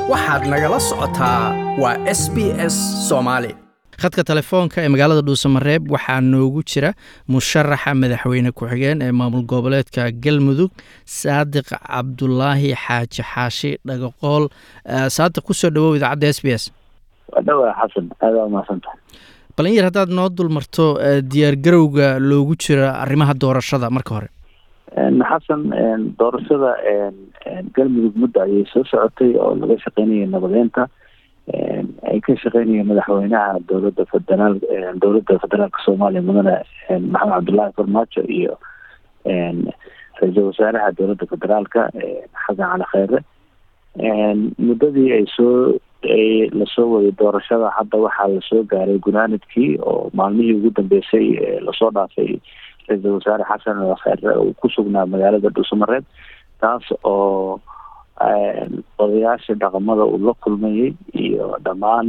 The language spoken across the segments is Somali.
waxaad nagala socotaa waa s b s soomaali khadka telefoonka ee magaalada dhuusamareeb waxaa noogu jira musharaxa madaxweyne ku-xigeen ee maamul goboleedka galmudug saadiq cabdulaahi xaaji xaashi dhagaqool saadiq kusoo dhawow idaacadda s b s wadhawa xasan aada waa mahadsantahay bal in yar haddaad noo dulmarto diyaargarowga loogu jira arrimaha doorashada marka hore xasan doorashada galmudug muddo ayay soo socotay oo laga shaqeynaya nabadeynta ay ka shaqeynaya madaxweynaha dowladda federaal dowladda federaalka soomaaliya mudane maxamed cabdullaahi farmaajo iyo ra-iisul wasaaraha dowladda federaalka xasan cali kheyre muddadii ay soo lasoo waday doorashada hadda waxaa lasoo gaaray gunaanadkii oo maalmihii ugu dambeysay lasoo dhaafay ra-iisul wasaare xasan cali kheyre uu ku sugnaa magaalada dhuusamareeb taas oo odayaasha dhaqamada uu la kulmayay iyo dhammaan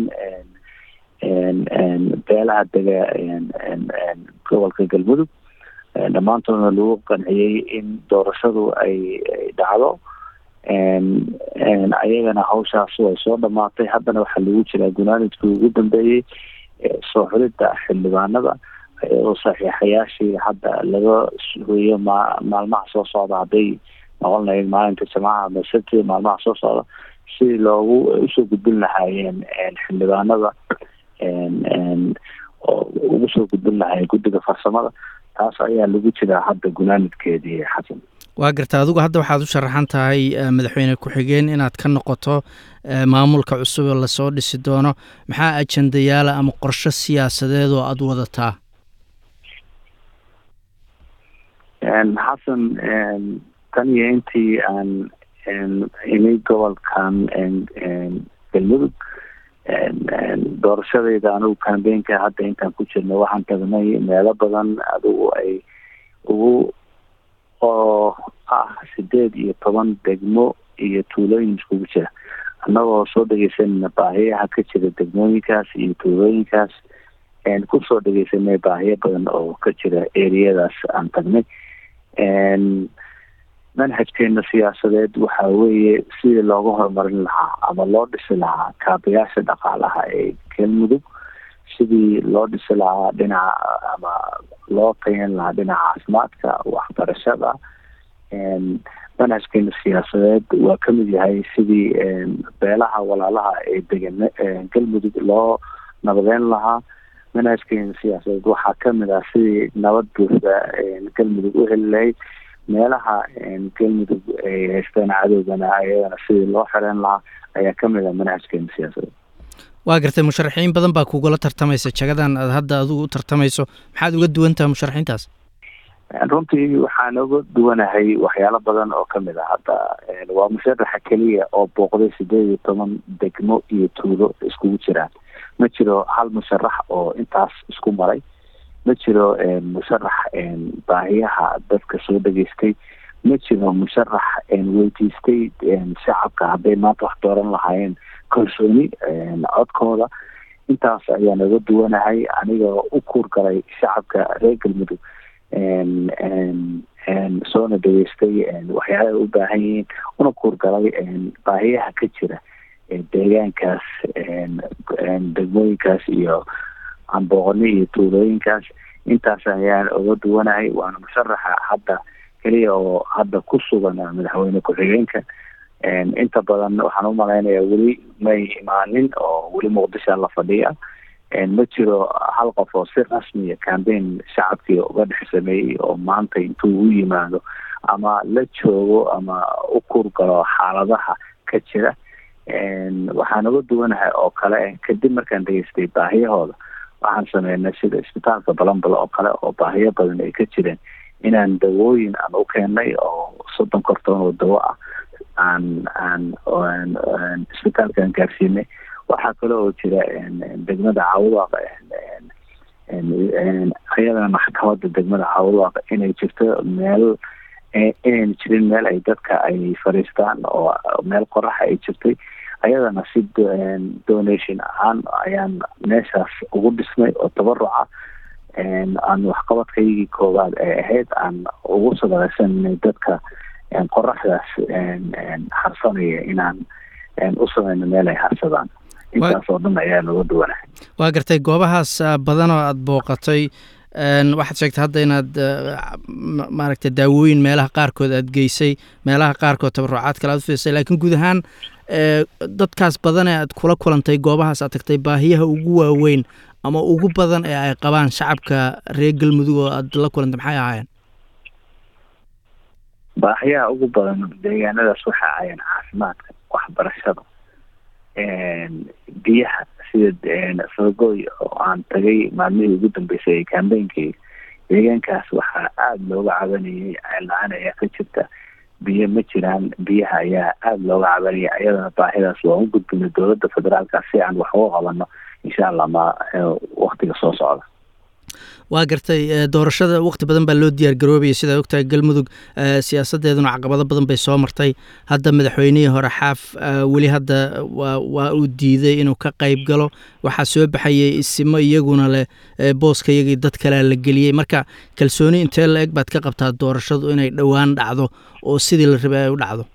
beelaha dega gobolka galmudug dhammaantoodna lagu qanciyey in doorashadu ay dhacdo ayagana hawshaas way soo dhamaatay haddana waxaa lagu jiraa gunaanidkii ugu dambeeyey soo xulidda xildhibaanada iyadoo saxiixayaashii hadda laga hoyo ma maalmaha soo socda hadday noqon lahayd maalinta jamaca ama sabti maalmaha soo socda si loogu usoo gudbin lahaayeen xildhibaanada oo ugu soo gudbin lahaayeen guddiga farsamada taas ayaa lagu jiraa hadda gunaanidkeedii xasan waa garta adigu hadda waxaad u sharaxan tahay madaxweyne ku-xigeen inaad ka noqoto maamulka cusub ee lasoo dhisi doono maxaa ajendayaala ama qorsho siyaasadeed oo aada wadataa xasan tan iyo intii aan imay gobolkan galmudug doorashadeyda anigu cambeynka hadda intaan ku jirno waxaan tagnay meelo badan adigu ay ugu oo ah sideed iyo toban degmo iyo tuulooyin iskugu jira annagoo soo dhegeysanayna baahiyaha ka jira degmooyinkaas iyo tuulooyinkaas kusoo dhegeysanay baahiyo badan oo ka jira eriyadaas aan tagnay manhajkeena siyaasadeed waxa weeye sidii looga horumarin lahaa ama loo dhisi lahaa kaabayaasha dhaqaalaha ee galmudug sidii loo dhisi lahaa dhinaca ama loo tayan lahaa dhinaca caafimaadka waxbarashada manhajkeena siyaasadeed waa kamid yahay sidii beelaha walaalaha ee degan galmudug loo nabadeyn lahaa manhajkeena siyaasadeed waxaa kamid ah sidii nabad buuxda galmudug u heli lahayd meelaha galmudug ay haystaan cadowgana ayadana sidii loo xireyn lahaa ayaa kamid ah manhajkeena siyaasadeed waa gartay musharaxiin badan baa kugula tartamaysa jagadan aad hadda adigu u tartamayso maxaad uga duwantaha musharaxiintaas runtii waxaan uga duwanahay waxyaalo badan oo kamid ah hadda waa musharaxa keliya oo booqday sideed iyo toban degmo iyo tuulo iskugu jiraan ma jiro hal musharax oo intaas isku maray ma jiro musharax baahiyaha dadka soo dhageystay ma jiro musharax weydiistay shacabka hadday maanta wax dooran lahaayeen kalsooni codkooda intaas ayaan uga duwanahay aniga u kuurgalay shacabka reer galmudug soona dhageystay waxyaala ay u baahan yihiin una kuurgalay baahiyaha ka jira deegaankaas degmooyinkaas iyo ambooqoni iyo tuulooyinkaas intaas ayaan uga duwanahay waana musharaxa hadda keliya oo hadda ku sugan madaxweyne ku-xigeenka inta badan waxaan umalaynaya weli may imaanin oo weli muqdishoa la fadhiya ma jiro hal qof oo si rasmiya cambeyn shacabkii uga dhex sameeyey oo maanta intuu u yimaado ama la joogo ama u kuurgalo xaaladaha ka jira waxaan uga duwanahay oo kale kadib markaan dhageystay baahiyahooda waxaan sameynay sida isbitaalka balambalo oo kale oo baahiyo badan ay ka jireen inaan dawooyin aan u keenay oo soddon kortoon oo dawo ah aan aan isbitaalkaan gaarsiinay waxaa kale oo jira degmada caawudaaq ayadana maxkamada degmada caawudaaq inay jirto meel inayna jirin meel ay dadka ay fadhiistaan oo meel qoraxa ay jirtay ayadana si donation ahaan ayaan meeshaas ugu dhisnay oo tabaruca aan waxqabadkaygii koowaad ay ahayd aan ugu sadaqaysanay dadka qoraxdaas harsanaya inaan u sameyno meel ay harsadaan intaas oo dhan ayaa looga duwanahay waa gartay goobahaas badan oo aada booqatay waxaad sheegtay hadda inaad maaragtay daawooyin meelaha qaarkood aad geysay meelaha qaarkood tabarucaad kale aad u fiisay laakiin guud ahaan dadkaas badan ee aad kula kulantay goobahaas aad tagtay baahiyaha ugu waaweyn ama ugu badan ee ay qabaan shacabka reer galmudug oo aad la kulantay maxay ahaayeen baahiyaha ugu badan deegaanadaas waxa ahaayeen caafimaadka waxbarashada biyaha sida sogoy oo aan tagay maalmihii ugu dambeysay ee kambeynkii deegaankaas waxaa aada looga cabanayay la-aan ayaa ka jirta biyo ma jiraan biyaha ayaa aada looga cabanaya ayadana baahidaas waan u gudbinay dowladda federaalka si aan wax uga qabano insha allah ma waktiga soo socda waa gartay doorashada waqti badan baa loo diyaar garoobayay sidaa ogtahay galmudug siyaasadeeduna caqabado badan bay soo martay hadda madaxweynihii hore xaaf weli hadda waa waa uu diiday inuu ka qayb galo waxaa soo baxayay isimo iyaguna leh booska iyagii dad kalea la geliyey marka kalsooni intee la eg baad ka qabtaa doorashadu inay dhowaan dhacdo oo sidii la rabay ay u dhacdo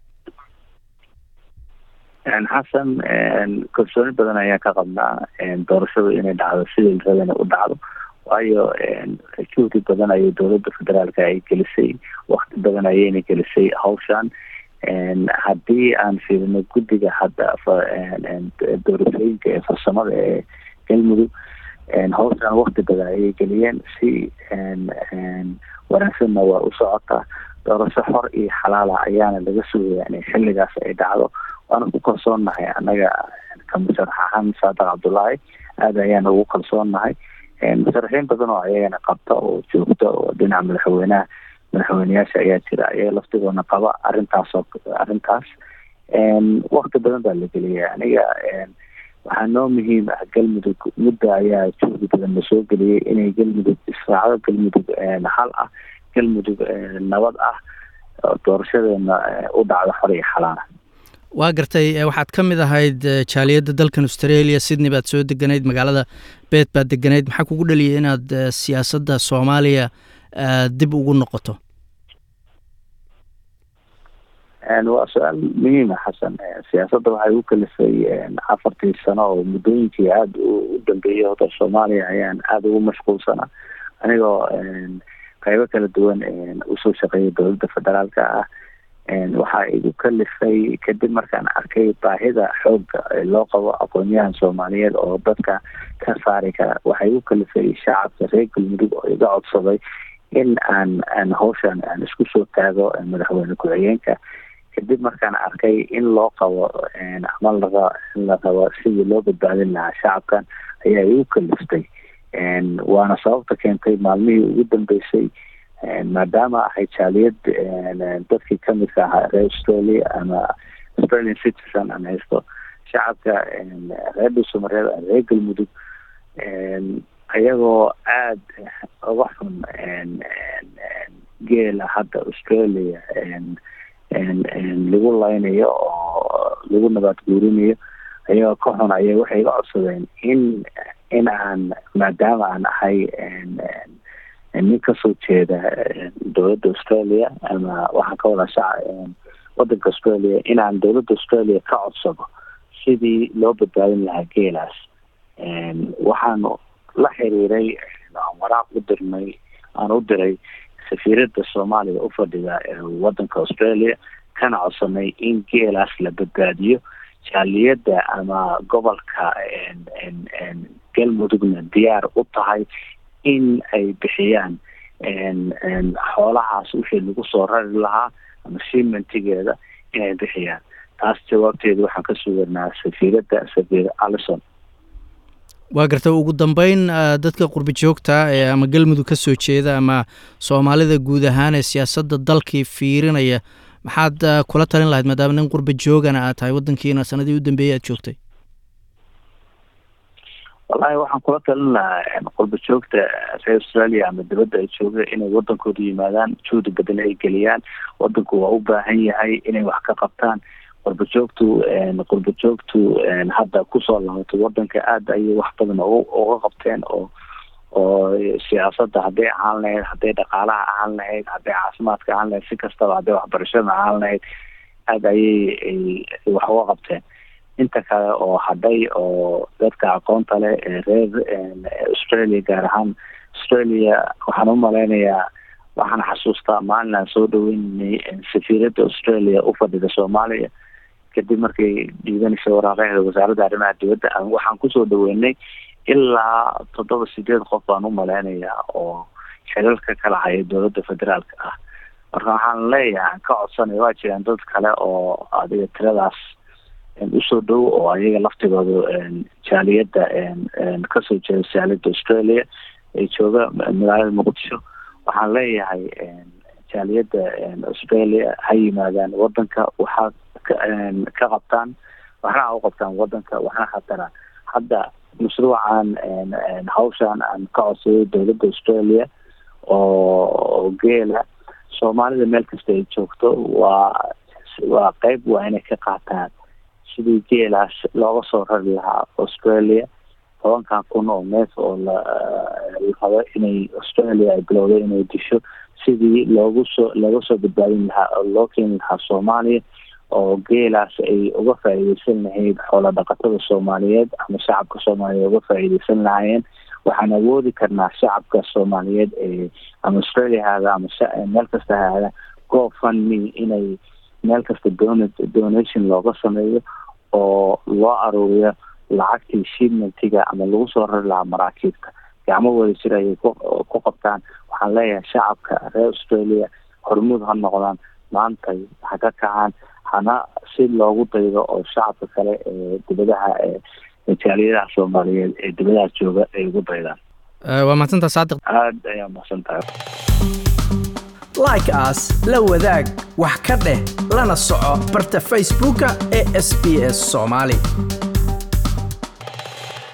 xasan kalsooni badan ayaan ka qabnaa doorashadu inay dhacdo sidii la rabay inay u dhacdo waayo juhdi badan ayay dowladda federaalka ay gelisay wakti badan ayayna gelisay hawshan haddii aan fiirino guddiga hadda doorashooyinka ee farsamada ee galmudug hawshan wakti badan ayay geliyeen si wanaagsanna waa u socotaa doorasho xor iyo xalaala ayaana laga sugaya inay xilligaas ay dhacdo waana ku kalsoonnahay annaga kamisarax ahaan saadaq cabdullaahi aada ayaana ugu kalsoonnahay musharaxiin badan oo ayagana qabta oo joogta oo dhinaca madaxweynaha madaxweyneyaasha ayaa jira ayaga laftigoona qaba arrintaasoo arrintaas wakti badan baa la geliyay aniga waxaa noo muhiim ah galmudug mudda ayaa juhdi badan lasoo geliyay inay galmudug israacdo galmudug hal ah galmudug nabad ah doorashadeena u dhacdo xor iyo xalaala waa gartay waxaad ka mid ahayd jaaliyadda dalkan australia sydney baad soo deganayd magaalada beet baad deganayd maxaa kugu dhaliyay inaad siyaasadda soomaaliya dib ugu noqoto waa su-aal muhiima xasan siyaasadda waxay u kalifay afartii sano oo muddooyinkii aada u dambeeyay hota soomaaliya ayaan aada ugu mashquulsanaa anigoo qaybo kala duwan usoo shaqeeyay dowladda federaalka ah waxaa igu kalifay kadib markaan arkay baahida xoogga loo qabo aqoonyahan soomaaliyeed oo dadka ka saari kara waxaa igu kalifay shacabka reer galmudug oo iga codsaday in aan aan hawshan aan isku soo taago madaxweyne ku-xigeenka kadib markaan arkay in loo qabo ama laga la rabo sidii loo badbaadin lahaa shacabkan ayaa igu kaliftay waana sababta keentay maalmihii ugu dambeysay maadaama ahay jaaliyad dadkii kamidka ahaa reer australia ama australian citizen aan haysto shacabka reer dhuusamareed reer galmudug ayagoo aada uga xun geela hadda australia lagu laynayo oo lagu nabaad guurinayo ayagoo ka xun aya waxay iga codsadeen in in aan maadaama aan ahay nin kasoo jeeda dowladda australia ama waxaan ka wadaa shaca wadanka australia inaan dowladda australia ka codsado sidii loo badbaadin lahaa geelaas waxaanu la xiriiray aan waraaq u dirnay aan u diray safiiradda soomaaliya u fadhida wadanka australia kana codsanay in geelaas la badbaadiyo jaaliyadda ama gobolka galmudugna diyaar u tahay in ay bixiyaan xoolahaas wixii lagu soo rari lahaa ama shimentigeeda inay bixiyaan taas jawaabteeda waxaan ka suganaa safiiradda safiir allison waa garta ugu dambeyn dadka qurbi joogta ee ama galmudug ka soo jeeda ama soomaalida guud ahaan ee siyaasadda dalkii fiirinaya maxaad kula talin lahayd maadaama nin qurba joogana aad tahay waddankiina sanadii u dambeeyey aad joogtay wallahi waxaan kula talin lahaa qurba joogta reer australia ama dibadda ay jooga inay wadankooda yimaadaan juhdi badan ay geliyaan wadanku waa u baahan yahay inay wax ka qabtaan qurba joogtu qurba joogtu hadda kusoo laabatay wadanka aada ayay wax badan uga qabteen oo oo siyaasadda hadday ahaan lahayd hadday dhaqaalaha ahaan lahayd hadday caafimaadka ahaan lahayd si kastaba hadday waxbarashada ahaan lahayd aada ayay wax uga qabteen inta kale oo hadhay oo dadka aqoonta leh ee reer australia gaar ahaan australia waxaan u malaynayaa waxaan xasuustaa maalin aan soo dhaweynay safiiradda australia u fadhida soomaaliya kadib markay dhiibanaysa waraaqaheeda wasaaradda arrimaha dibadda waxaan kusoo dhaweynay ilaa toddoba sideed qof baan u malaynayaa oo xilalka kala haya dowladda federaalka ah marka waxaan leeyahay ka codsanaya waa jiraan dad kale oo adiga tiradaas usoo dhow oo ayaga laftigooda jaaliyadda kasoo jeeda jaaliyadda australia ay jooga magaalada muqdisho waxaan leeyahay jaaliyadda australia ha yimaadaan wadanka waxaa ka qabtaan waxna ha u qabtaan wadanka waxna hatana hadda mashruucan hawshan aan ka codsaday dowladda australia oo geela soomaalida meel kasta ay joogto waa waa qeyb waa inay ka qaataan sidii geelaas looga soo rari lahaa australia tobankan kun oo neef oo la rabo inay australia ay bilowday inay disho sidii loogu soo looga soo badbaadin lahaa oo loo keeni lahaa soomaaliya oo geelaas ay uga faa'iideysan lahayd xoola dhaqatada soomaaliyeed ama shacabka soomaaliyeed uga faa'iideysan lahaayeen waxaan awoodi karnaa shacabka soomaaliyeed ee ama australia haada ama meel kasta haada go fundme inay meel kasta don donation looga sameeyo oo loo aruuriyo lacagtii shipmentiga ama lagu soo rari lahaa maraakiibta gacmo wada jir ayay ku qabtaan waxaan leeyahay shacabka reer australia hormuud ha noqdaan maantay ha ka kacaan hana si loogu daydo oo shacabka kale ee dibadaha jaaliyadaha soomaaliyeed ee dibadaha jooga ay ugu daydaan waa mahadsantaa saadiq aada ayaa mahadsan tahay like as la wadaag wax ka dheh lana soco barta facebooka ee s b s soomaali